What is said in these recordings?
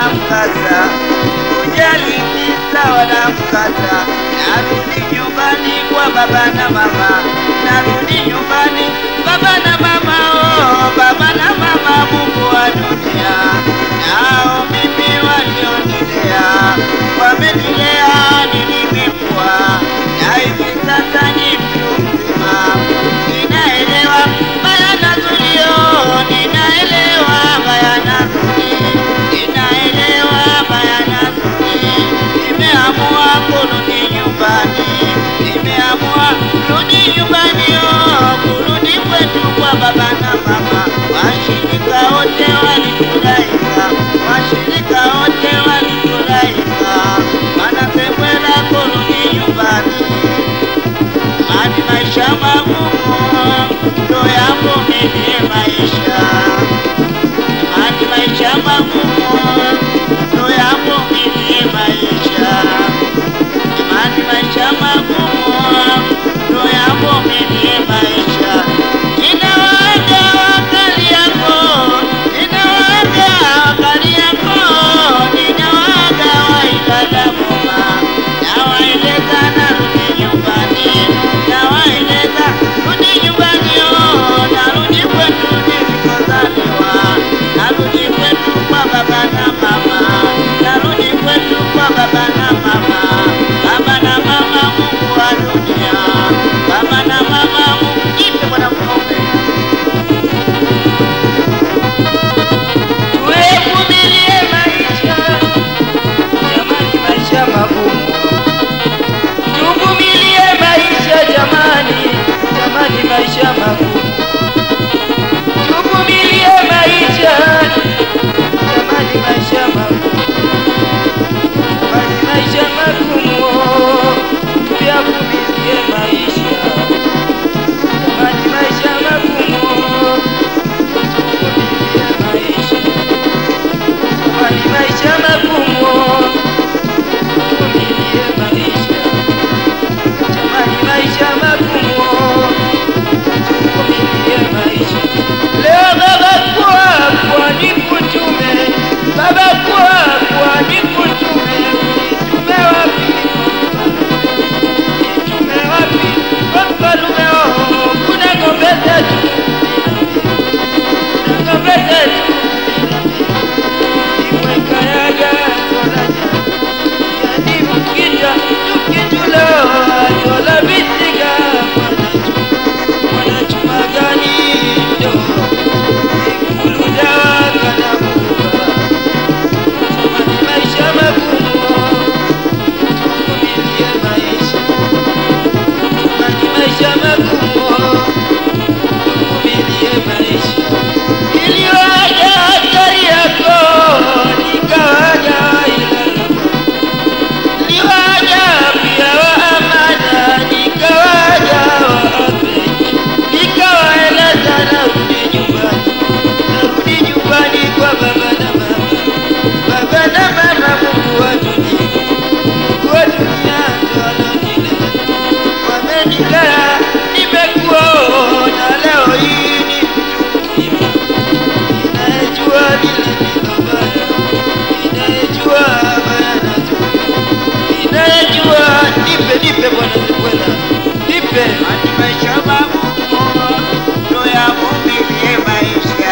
wala mkasa, kujali kisa wala mkasa. Narudi nyumbani kwa baba na mama, narudi nyumbani baba na mama, oh, baba na mama, Mungu wa dunia, nao mimi walionilea wamenilea, nilimekuwa na hivi sasa ni mtu mzima, ninaelewa baya na zulio, ninaelewa baya na zuli, ninaelewa baya na zuli, nimeamua kurudi nyumbani, nimeamua kurudi nyumbani, oh, kurudi kwetu kwa baba na mama, washirika wote walifurahika, washirika wote walifurahika, wanasekwenda kurudi nyumbani hadi maisha magumu ndo yavumilie maisha, hadi maisha magumu ndo yavumilie maisha, hadi maisha magumu ndo yavumilie maisha. Ninawaaga wakali yako, ninawaaga wakali yako, ninawaaga wailala muma, nawaeleza narudi nyumbani, nawaeleza rudi nyumbani, oh, narudi kwetu nilikozaliwa, narudi kwetu kwa baba na mama, narudi kwetu kwa baba na mama, baba na mama, Mungu wa dunia, baba na mama, Mungu jipe bwana mfalme Tuvumilie maisha, jamani, maisha magumu. Tuvumilie maisha jamani, jamani, maisha magumu. Tuvumilie maisha, jamani, maisha magumu. Jamani, maisha magumu. Tuyavumilie maisha, jamani, maisha magumu. Tuvumilie maisha. Jamani, maisha magumu, tuvumilie maisha. Jamani, maisha magumu, tuvumilie maisha. Leo baba kwa kwa nikutume, baba kwa kwa nikutume, nitume wapi? Nitume wapi? Kwa mfalume wao, kuna ng'ombe zetu, kuna ng'ombe zetu imwekayaga tolaja yani mukija tukitulo tola bisiga mwanachuma gani ndo ikuluda kanabuka jamani maisha magumu tuvumilie maisha jamani maisha magumu tuvumilie maisha iliwaja hatari yako nikawaja ilala niliwaja pia wa amana nikawaja wa ape nikawaeleza narudi nyumbani narudi nyumbani kwa baba na mama baba na mama mungu wa dunia mungu wa dunia ndo alonilea wamenilea nimekuona leo hii ni mtu mzima inayejua lile lilo baya, inayejua baya na zuri, inayejua nipe nipe Bwana Zikwela, nipe hadi maisha magumu ndo yavumilie maisha,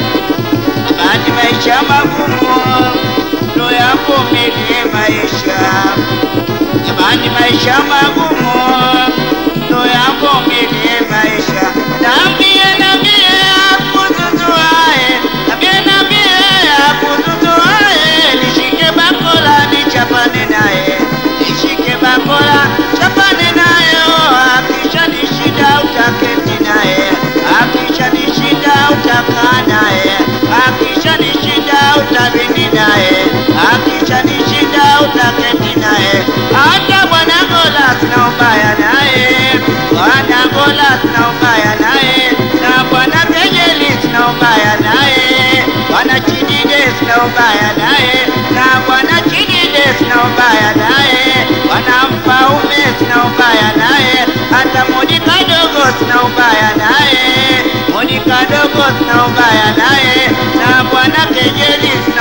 hadi maisha magumu ndo yavumilie maisha, jamani, maisha magumu ndo yavumilie maisha, nambie nambie akuzuzuae, nambie nambie akuzuzuae, nishike bakola nichapane naye, nishike bakola chapane naye, oh, akisha nishida utaketi naye, akisha nishida utakaa naye, akisha nishida utabini naye, akisha nishida utaketi naye, hata bwana Gola sina ubaya naye, bwana Gola sina ubaya naye, na bwana Kejeli sina ubaya naye, bwana Chidide sina ubaya naye, na bwana Chidide sina ubaya naye, bwana Mfaume sina ubaya naye, hata Monika dogo sina ubaya naye, Monika dogo sina ubaya naye, na bwana Kejeli sina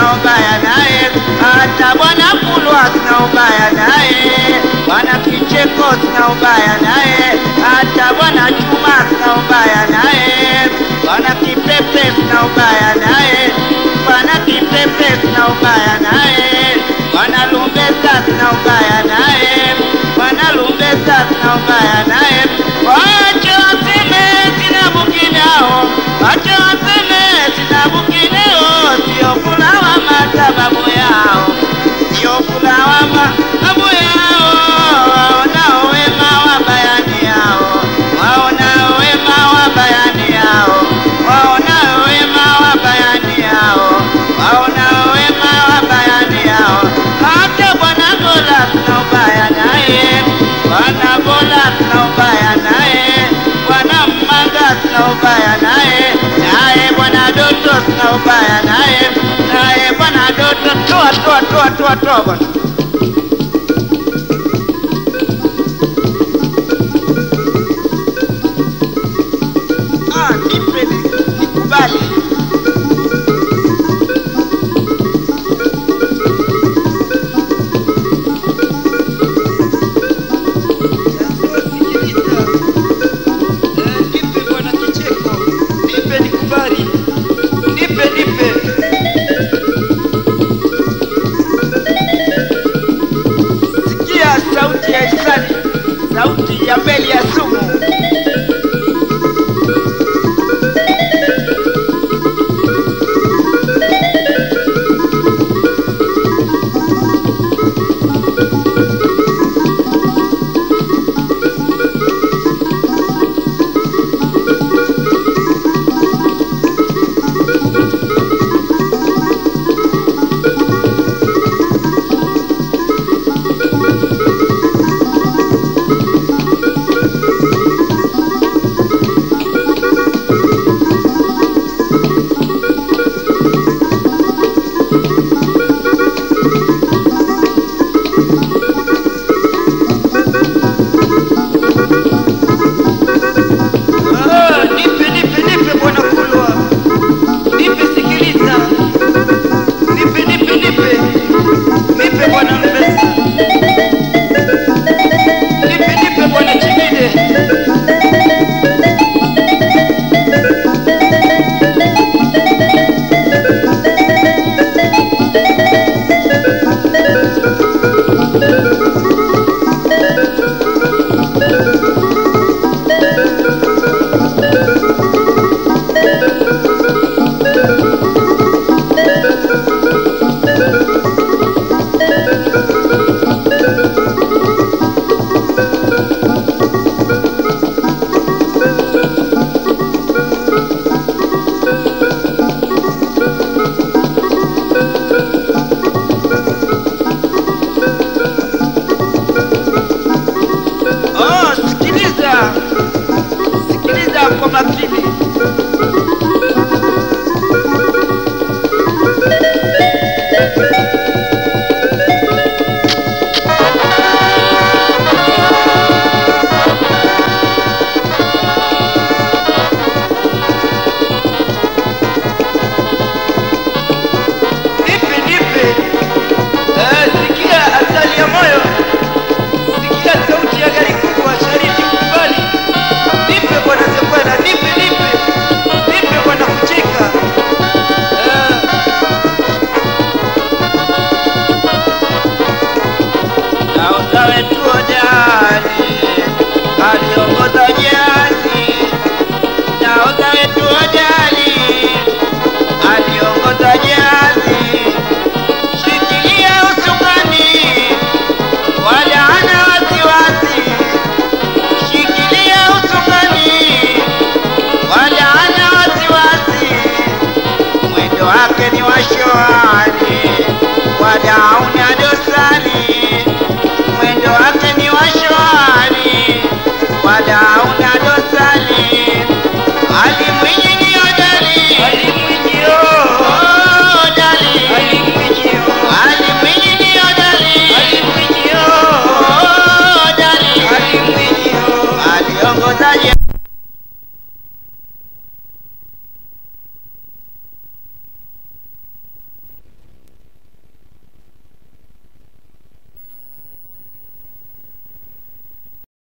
sina ubaya naye, hata bwana Kulwa sina ubaya naye, bwana Kicheko sina ubaya naye, hata bwana Chuma sina ubaya naye, bwana Kipepe sina ubaya naye, bwana Kipepe sina ubaya naye, bwana Lumbesa sina ubaya naye, bwana Lumbesa sina ubaya naye, wache waseme sina bukinao, wache waseme sina bukinao, sio kulawama sababu yao, sio kulawama sababu yao, waonao wema wa bayani yao, waonao wema wa bayani yao, waonao wema wa bayani yao, waonao wema wa bayani yao, hata bwana Gola sina ubaya naye, bwana Gola sina ubaya naye, bwana Mmanga sina ubaya naye, naye bwana Doto sina ubaya naye, naye bwana Doto toa toa toa toa toa bwana